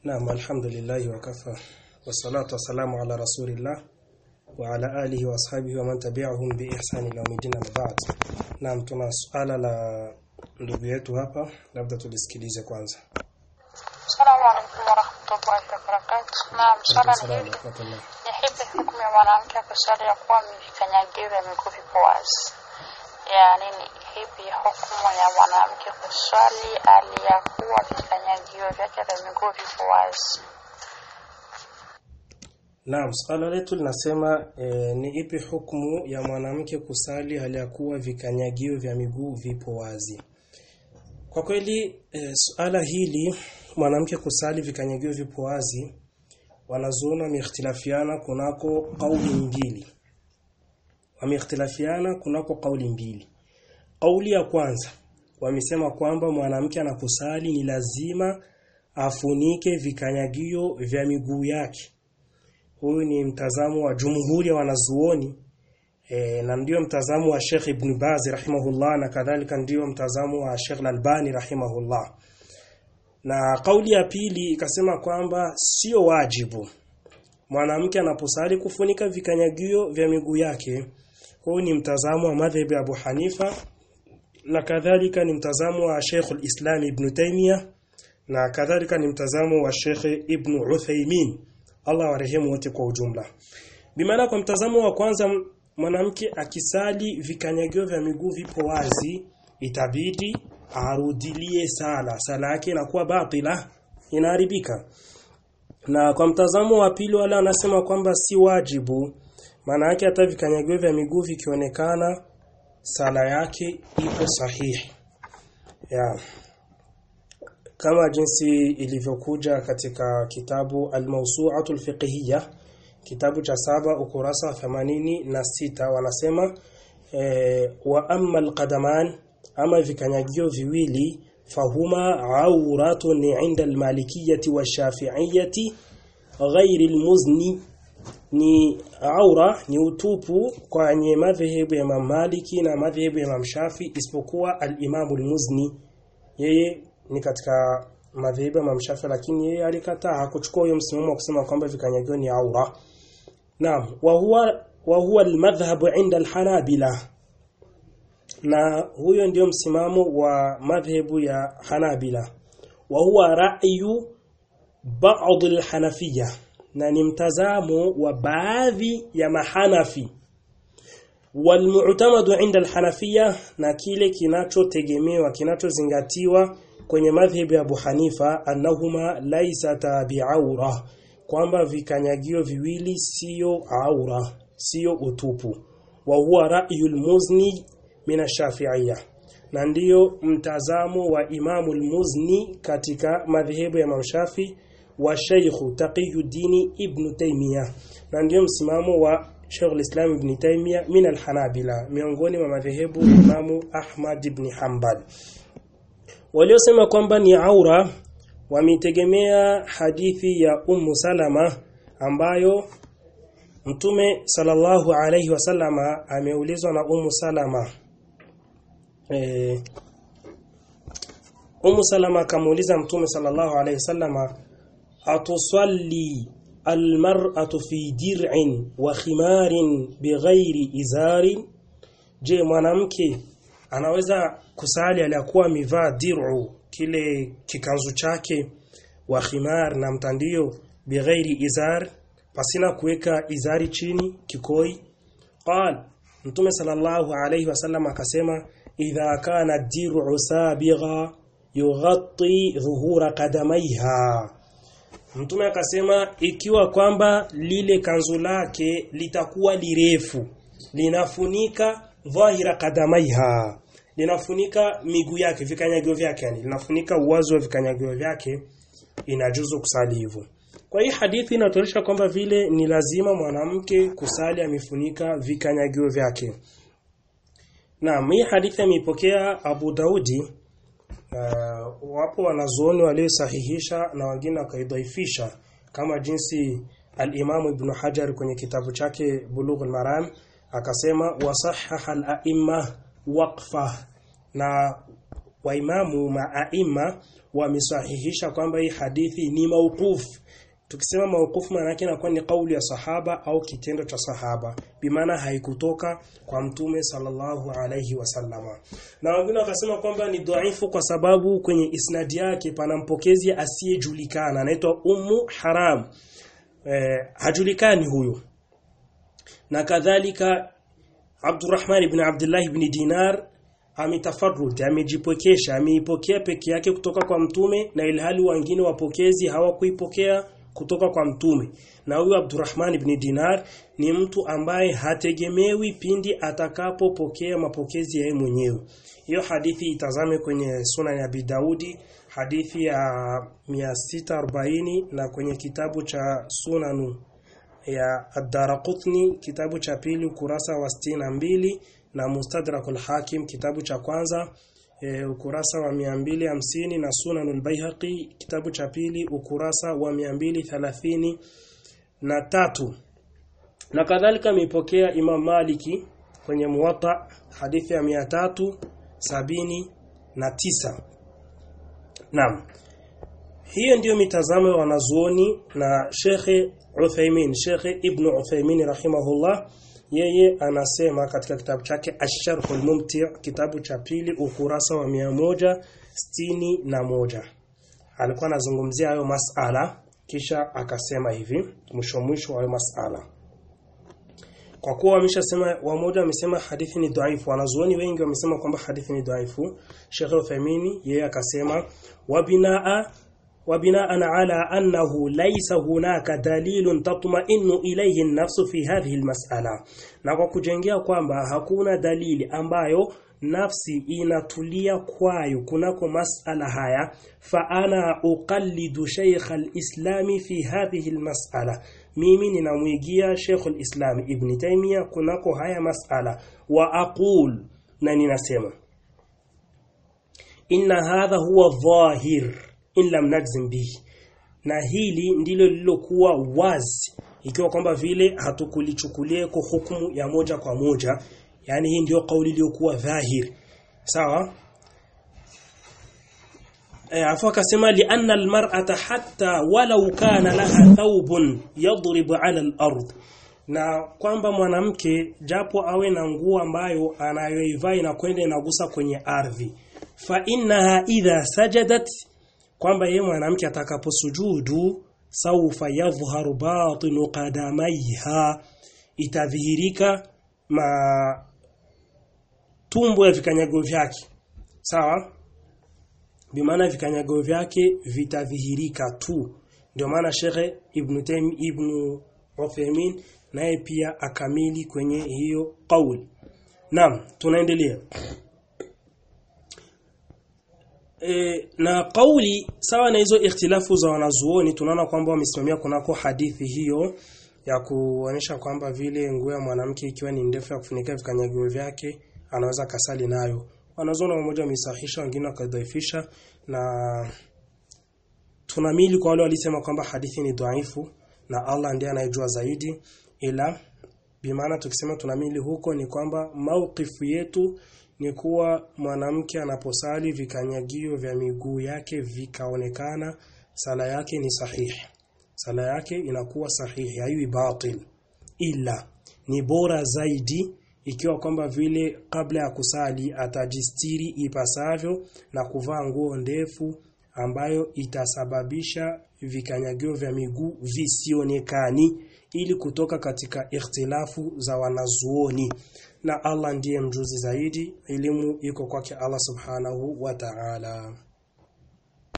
Naam, alhamdulillah wa kafa wassalatu wassalamu ala rasulillah wa ala alihi wa ashabihi wa man tabi'ahum bi ihsani ila yawmiddin amma ba'd. Naam, tuna suala la ndugu yetu hapa, labda tulisikilize kwanza. Assalamu alaikum warahmatullahi wabarakatuh. Naam, swala ni Salamu hili. alaykum. Ni hipi hukumu ya mwanamke kusali ya kuwa vikanyagio vya miguu vipo wazi? Yaani ni hipi hukumu ya mwanamke kuswali aliyakuwa vikanyagio vyake vya miguu vipo wazi? Naam, swala letu linasema e, ni ipi hukumu ya mwanamke kusali hali ya kuwa vikanyagio vya miguu vipo wazi? Kwa kweli e, suala hili mwanamke kusali vikanyagio vipo wazi wanazuoni wameikhtilafiana kunako kauli mbili. Wameikhtilafiana kunako kauli mbili. Kauli ya kwanza wamesema kwamba mwanamke anaposali ni lazima afunike vikanyagio vya miguu yake. Huyu ni mtazamo wa jumhuri ya wanazuoni e, na ndio mtazamo wa Sheikh Ibn Baz rahimahullah na kadhalika ndio mtazamo wa Sheikh Al-Albani rahimahullah. Na kauli ya pili ikasema kwamba sio wajibu mwanamke anaposali kufunika vikanyagio vya miguu yake. Huu ni mtazamo wa madhhabi ya Abu Hanifa na kadhalika ni mtazamo wa Sheikh al-Islam Ibn Taymiyyah na kadhalika ni mtazamo wa Sheikh Ibn Uthaymeen Allah warehemu wote kwa ujumla. Bimaana kwa mtazamo wa kwanza m- mwanamke akisali vikanyagio vya miguu vipo wazi itabidi arudilie sala sala yake inakuwa batila inaharibika na kwa mtazamo wa pili wala anasema kwamba si wajibu maana yake hata vikanyagio vya miguu vikionekana sala yake ipo sahihi ya kama jinsi ilivyokuja katika kitabu Al-Mawsu'atul Fiqhiyya kitabu cha saba ukurasa wa 86 wanasema eh, wa amma al-qadaman ama vikanyagio viwili fahuma auratun 'inda al-malikiyyati wash-shafi'iyyati ghairi al-muzni ni aura ni utupu kwenye madhehebu ya Imam Maliki na madhehebu ya Imam Shafi isipokuwa al-Imam al-Muzni yeye ni katika madhehebu ya Imam Shafi lakini yeye alikataa hakuchukua hiyo msimamo wa kusema kwamba vikanyagio ni aura naam wa huwa wa huwa al-madhhab 'inda al-Hanabila na huyo ndio msimamo wa madhehebu ya Hanabila wa huwa ra'yu ba'd al-Hanafiyya na ni mtazamo wa baadhi ya mahanafi walmu'tamadu 'inda al-Hanafiyya na kile kinachotegemewa kinachozingatiwa kwenye madhhabi ya Abu Hanifa annahuma laysata bi'aura kwamba vikanyagio viwili sio aura sio utupu wa huwa ra'yul muzni mina shafi'iyya na ndiyo mtazamo wa Imamu al-Muzni katika madhehebu ya Imam Shafi wa Sheikh Taqiyuddin Ibn Taymiyyah na ndiyo msimamo wa Sheikh al-Islam Ibn Taymiyyah min al-Hanabila miongoni mwa madhehebu ya Imamu Ahmad ibn Hanbal waliosema kwamba ni aura wametegemea hadithi ya Ummu Salama ambayo Mtume sallallahu alayhi wasallama ameulizwa na Ummu Salama eh, Ummu Salama akamuuliza Mtume sallallahu alayhi wasallama atusalli almar'atu fi dir'in wa khimarin bighairi izarin je mwanamke anaweza kusali aliyakuwa amevaa dir'u kile kikanzu chake wa khimar na mtandio bighairi izar pasina kuweka izari chini kikoi qal mtume sallallahu alayhi wasallam akasema idha kana dir'u sabigha yughatti dhuhura qadamaiha mtume akasema ikiwa kwamba lile kanzu lake litakuwa lirefu linafunika dhahira qadamaiha linafunika miguu yake vikanyagio vyake yani linafunika uwazi wa vikanyagio vyake inajuzu kusali hivyo kwa hii hadithi inatuonyesha kwamba vile ni lazima mwanamke kusali amefunika vikanyagio vyake Naam, hii hadithi ameipokea Abu Daudi uh, wapo wanazuoni waliosahihisha na wengine wakaidhaifisha kama jinsi al-Imam Ibn Hajar kwenye kitabu chake Bulughul Maram akasema wasahaha al-a'imma waqfa na waimamu maaima wamesahihisha kwamba hii hadithi ni mauqufu tukisema mauqufu maana yake inakuwa ni kauli ya sahaba au kitendo cha sahaba bimaana haikutoka kwa mtume sallallahu alayhi wasallama na wengine wakasema kwamba ni dhaifu kwa sababu kwenye isnadi yake pana mpokezi asiyejulikana anaitwa ummu haram eh, hajulikani huyo na kadhalika Abdurrahman ibn Abdullah ibn Dinar ametafarrud amejipokesha ameipokea peke yake kutoka kwa mtume na ilhali wengine wapokezi hawakuipokea kutoka kwa mtume na huyu Abdurrahman ibn Dinar ni mtu ambaye hategemewi pindi atakapopokea mapokezi ya yeye mwenyewe hiyo hadithi itazame kwenye sunan ya Abi Daudi hadithi ya 640 na kwenye kitabu cha sunanu ya Ad-Darqutni kitabu cha pili ukurasa wa 62 na Mustadrakul Hakim kitabu cha kwanza e, ukurasa wa 250 na Sunanul Baihaqi kitabu cha pili ukurasa wa 230 na tatu na kadhalika amepokea Imam Maliki kwenye Muwatta hadithi ya 379 na tisa Naam hiyo ndiyo mitazamo ya wanazuoni na Shekhe Uthaymin Shekhe Ibn Uthaymin rahimahullah yeye anasema katika kitabu chake Ash-Sharh al-Mumti' kitabu cha pili ukurasa wa moja sitini na moja alikuwa anazungumzia hayo masala kisha akasema hivi mwisho mwisho hayo masala kwa kuwa wameshasema wamoja wamesema hadithi ni dhaifu wanazuoni wengi wamesema kwamba hadithi ni dhaifu Sheikh Uthaymeen yeye akasema wabinaa وبناء على أنه ليس هناك دليل تطمئن إليه النفس في هذه المسألة na kwa kujengea kwamba hakuna dalili ambayo nafsi inatulia kwayo kunako masala haya fa ana uqallidu shaykh al-islam fi hadhihi al-mas'ala mimi ninamwigia Sheikh al-Islam Ibn Taymiyyah kunako haya masala wa aqul na ninasema inna hadha huwa dhahir in lam najzim bihi na hili ndilo lililokuwa wazi ikiwa kwamba vile hatukulichukulia kwa hukumu ya moja kwa moja yani hii ndio kauli iliyokuwa dhahir sawa e, afu akasema li anna almar'ata hatta walau kana laha thawbun yadribu ala al-ard na kwamba mwanamke japo awe na nguo ambayo anayoivaa inakwenda inagusa kwenye ardhi fa innaha idha sajadat kwamba yeye mwanamke atakaposujudu saufa yadhharu batinu qadamaiha itadhihirika ma tumbo ya vikanyago vyake sawa bimaana vikanyago vyake vitadhihirika tu ndio maana Sheikh Ibn Taym Ibn Uthaymeen naye pia akamili kwenye hiyo kauli naam tunaendelea E, na kauli sawa na hizo ikhtilafu za wanazuoni tunaona kwamba wamesimamia kunako hadithi hiyo ya kuonyesha kwamba vile nguo ya mwanamke ikiwa ni ndefu ya kufunika vikanyagio vyake anaweza kasali nayo wanazuoni mmoja wamesahihisha wengine wakadhaifisha na tunamili kwa wale walisema kwamba hadithi ni dhaifu na Allah ndiye anayejua zaidi ila bimaana tukisema tunamili huko ni kwamba maukifu yetu ni kuwa mwanamke anaposali vikanyagio vya miguu yake vikaonekana sala yake ni sahihi sala yake inakuwa sahihi haiwi batil ila ni bora zaidi ikiwa kwamba vile kabla ya kusali atajistiri ipasavyo na kuvaa nguo ndefu ambayo itasababisha vikanyagio vya miguu visionekani ili kutoka katika ikhtilafu za wanazuoni na Allah ndiye mjuzi zaidi elimu iko kwake Allah subhanahu wa ta'ala